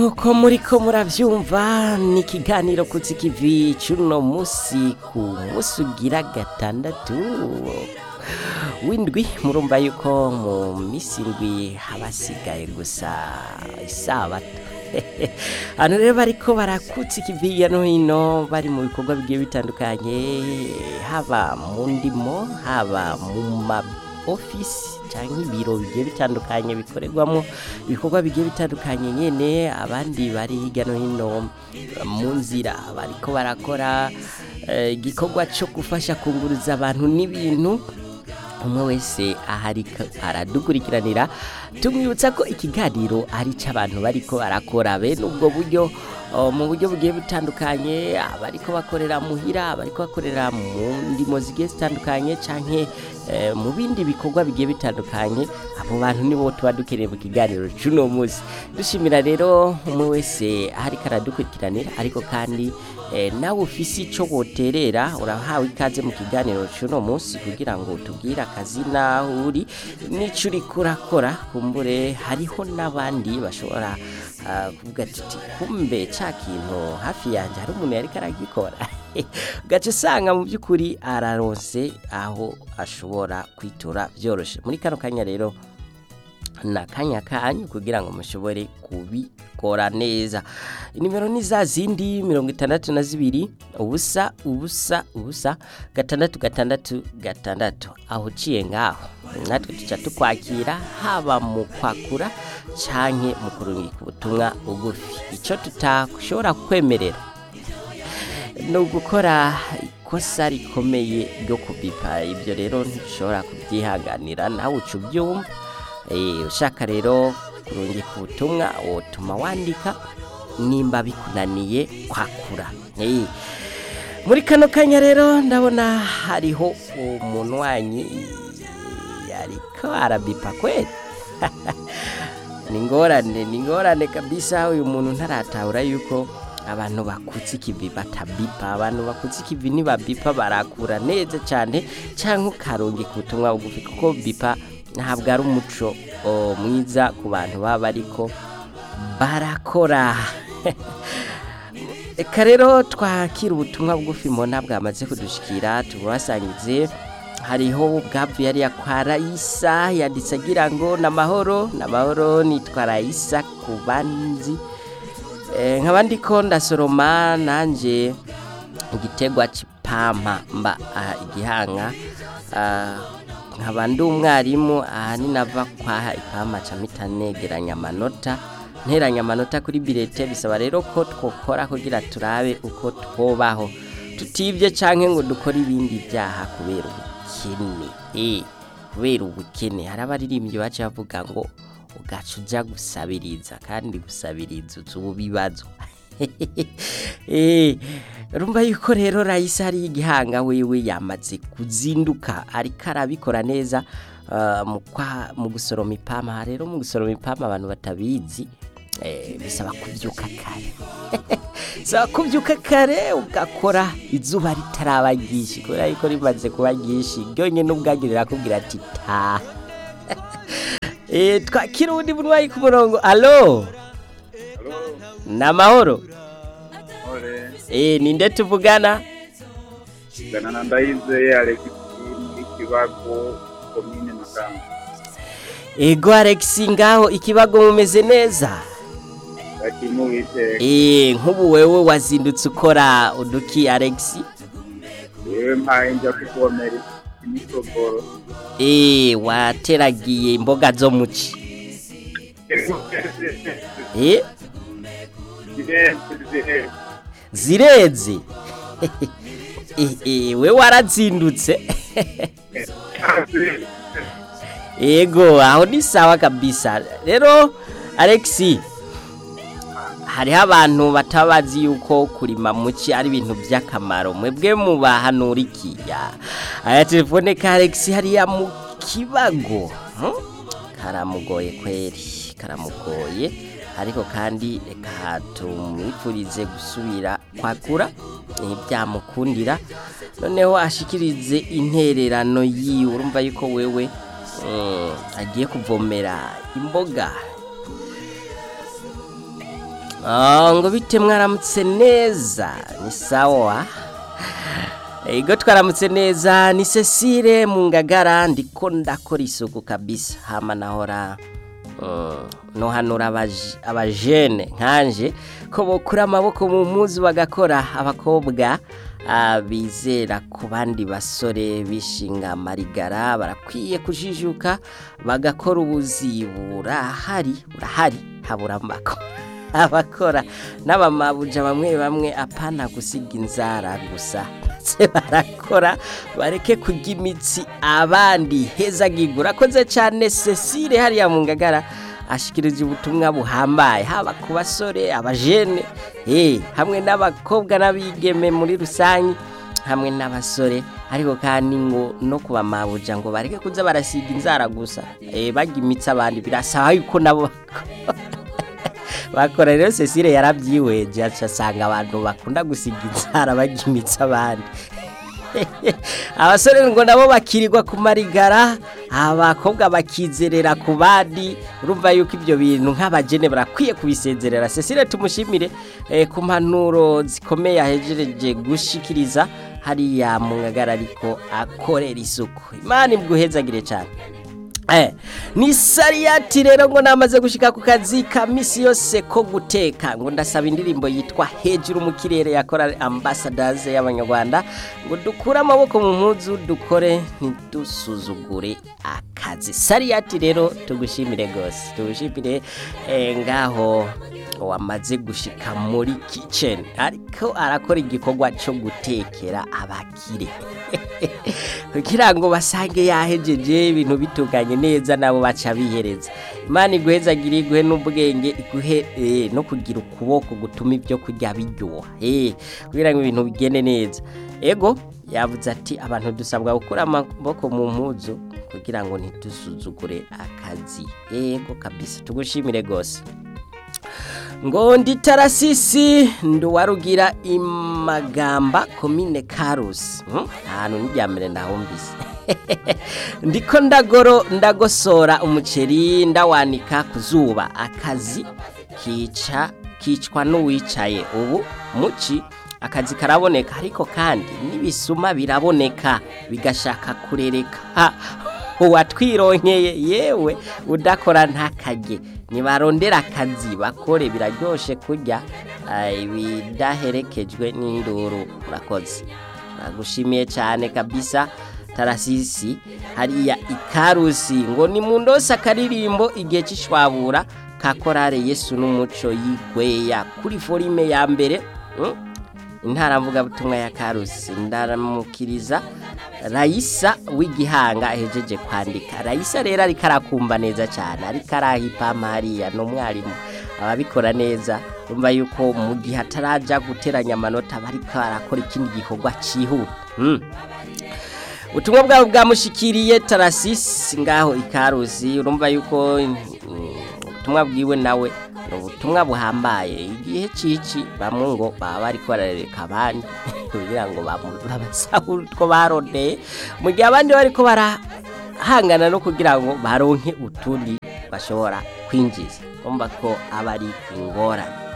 nk'uko muriko murabyumva ni ikiganiro ku kivi cy'uno munsi ku munsi ugira gatandatu w'indwi murumva yuko mu minsi indwi habasigaye gusa isabato hano rero bariko barakutsa ikivi hirya no hino bari mu bikorwa bigiye bitandukanye haba mu ndimo haba mu ma ofisi cyangwa ibiro bigiye bitandukanye bikorerwamo ibikorwa bigiye bitandukanye nyine abandi bari hirya no hino mu nzira bariko barakora eh, igikorwa cyo gufasha kunguruza abantu n'ibintu umwe wese ahari aradukurikiranira tumwibutsa ko ikiganiro ari cy'abantu bariko barakora bene ubwo buryo oh, mu buryo bugiye butandukanye abariko bakorera muhira abariko bakorera mu ndimo zigiye zitandukanye canke eh, mu bindi bikorwa bigiye bitandukanye abo bantu nibo tuba dukeneye mu kiganiro c'uno munsi dushimira rero umwe wese ahariko aradukurikiranira ariko kandi eh, nawe ufise ico woterera urahawe ikaze mu kiganiro c'uno munsi kugira ngo tubwire akazi naho uri n'ico uriko urakora kumbure hariho n'abandi bashobora ah, kuvuga tuti kumbe ca kintu hafi yanje hari umuntu yariko aragikora ugaca usanga mu by'ukuri araronse aho ashobora kwitura byoroshe muri kano kanya rero ni akanya kanyu kugira ngo mushobore kubikora neza nimero ni za zindi mirongo itandatu na zibiri ubusa ubusa ubusa gatandatu gatandatu gatandatu aho uciye ngaho natwe tuca tukwakira haba mu kwakura canke mu kurungika ubutumwa bugufi icyo tutashobora kwemerera ni ugukora ikosa rikomeye ryo kubipa ibyo rero ntushobora kubyihanganira nawe uca ubyumva Eh, ushaka rero kurungika ubutumwa wotuma wandika nimba bikunaniye kwakura Eh, muri kano kanya rero ndabona hariho umuntu wanyi yariko arabipa kweli ni ngorane ni ngorane kabisa uyu muntu ntaratahura yuko abantu bakutse ikivi batabipa abantu bakutse ikivi nibabipa barakura neza cyane cyangwa ukarungika ubutumwa bugufi kuko bipa ntabwo ari umuco o, mwiza ku bantu baba ariko barakora reka rero twakira ubutumwa bugufi mbona bwamaze kudushikira tubasangize hariho bwavuye yari kwa rayisa yanditse agira ngo ni amahoro ni amahoro nitwa rayisa ku banzi Eh, nkaba ndiko ndasoroma nanjye igitegwa c'ipampa mba aha igihanga ah, nkaba ndi umwarimu ahanini ava kwaha ipampa ca mpita negeranya amanota nteranya amanota kuri birete bisaba rero ko twokora kugira turabe uko twobaho tutibye canke ngo dukore ibindi byaha kubera ubukene eh kubera ubukene hari abaririmbyi baca bavuga ngo ugaca uja gusabiriza kandi gusabiriza uzuba ibibazo Eh, urumva yuko rero rayisa hari igihanga wewe yamaze kuzinduka ariko arabikora neza ah, mu kwa- mu gusoroma ipampa rero mu gusoroma ipampa abantu batabizi eh, bisaba kubyuka kare bisaba kubyuka kare ugakora izuba ritaraba ryinshi kubera yuko rimaze kuba ryinshi ryonyine ubwagire rirakubwira ati taha Eh, twakira uwundi murwayi ku murongo alo ni amahoro Ore, Eh, ninde tuvugana gana na ndayizeye Alex muri Kibago komine Makamba. ego alex ngaho ikibago mumeze neza Bakimu witeka. Eh, nk'ubu wewe wazindutse ukora uduki alex Yewe mpaye nja kuvomera imitogoro. Eh, wateragiye imboga zo muci Eh, zireze Eh, eh, we warazindutse Ego, aho ni sawa kabisa. Rero Alex hariho abantu batabazi yuko kurima muci ari ibintu by'akamaro mwebwe mubahanura iki ya aya telefone ka Alex hariya mu kibago hmm? karamugoye kweri karamugoye ariko kandi reka tumwifurize gusubira kwakura ntibyamukundira noneho ashikirize intererano yiwe urumva yuko wewe mm, agiye kuvomera imboga Ah, ngo bite mwaramutse neza ni sawa Ego twaramutse neza ni Cecile mu ngagara ndiko ndakora isuku kabisa hama nahora mm, nohanura abaje- abajene nkanje ko bokura amaboko mu mpuzu bagakora abakobwa ah, bizera ku bandi basore bishinga marigara barakwiye kujijuka bagakora ubuzi burahari burahari habura amakora abakora n'abamabuja bamwe bamwe apana gusiga inzara gusa ndetse barakora bareke kurya imitsi abandi hezagigura akoze cyane Cecile hariya mu ngagara ashikirije ubutumwa buhambaye haba ku basore abajene eh hamwe n'abakobwa n'abigeme muri rusange hamwe n'abasore ariko kandi ngo no kubamabuja ngo bareke kuza barasiga inzara gusa eh bajya imitsi abandi birasaba yuko nabo bakora rero Cecile yarabyiweje aca asanga abantu bakunda gusiga inzara bajya imitsi abandi abasore ngo nabo bakirirwa ku marigara abakobwa bakizerera ku bandi urumva yuko ibyo bintu nk'abagene barakwiye kubisezerera Cecile tumushimire eh, ku mpanuro zikomeye ahejereje gushikiriza hariya mu ngagara ariko akorera isuku imana ibwuhezagire cyane Eh, ni sariyati rero ngo namaze gushika ku kazi ka misi yose ko guteka ngo ndasaba indirimbo yitwa hejuru mu kirere yakora ambassadors y'abanyarwanda ngo dukure amaboko mu mpuzu dukore ntidusuzugure akazi sariyati rero tugushimire gose tugushimire eh, ngaho wamaze gushika muri kitchen ariko arakora igikorwa cyo gutekera abakire kugira ngo basange yahejeje ibintu bitunganye neza nabo baca bihereza imana iguhezagire iguhe n'ubwenge iguhe eh, no kugira ukuboko gutuma ibyo kurya biryoha eh, kugira ngo ibintu bigende neza ego yavuze ati abantu dusabwa gukura amaboko mu mpuzu kugira ngo ntidusuzugure akazi ego kabisa tugushimire gose ngo ndi tarasisi nduwarugira imagamba komine karusi Hmm, ahantu n'iryambere ndahumvise ndiko ndagoro ndagosora umuceri ndawanika ku zuba akazi kica kicwa n'uwicaye ubu muci akazi karaboneka ariko kandi n'ibisuma biraboneka bigashaka kurereka Ha, uwatwironkeye yewe udakora ntakajye nibarondera akazi bakore biraryoshe kurya ah, ibidaherekejwe n'induru murakoze nagushimiye cyane kabisa tarasisi hariya ikarusi ngo ni mu ndose akaririmbo igihe cy'ishwabura ka korale yesu n'umuco yigweya kuri forime ya mbere mm? intara mvugabutumwa ya karusi ndaramukiriza rayisa w'igihanga ahejeje kwandika rayisa rero ariko arakumva neza cyane ariko arahipama hariya ni umwarimu ababikora neza urumva yuko mu gihe ataraja guteranya amanota aba ariko arakora ikindi gikorwa cyihuta Mm. ubutumwa bwabo bwamushikiriye tarasisi ngaho ikarusi urumva yuko mm, ubutumwa bwiwe nawe ni ubutumwa buhambaye igihe cici bamwe ngo baba bariko barareka abandi kugira ngo bamu- babasahura utwo barondeye mu gihe abandi bariko barahangana no kugira ngo baronke utundi bashobora kwinjiza urumva ko aba ari ingorane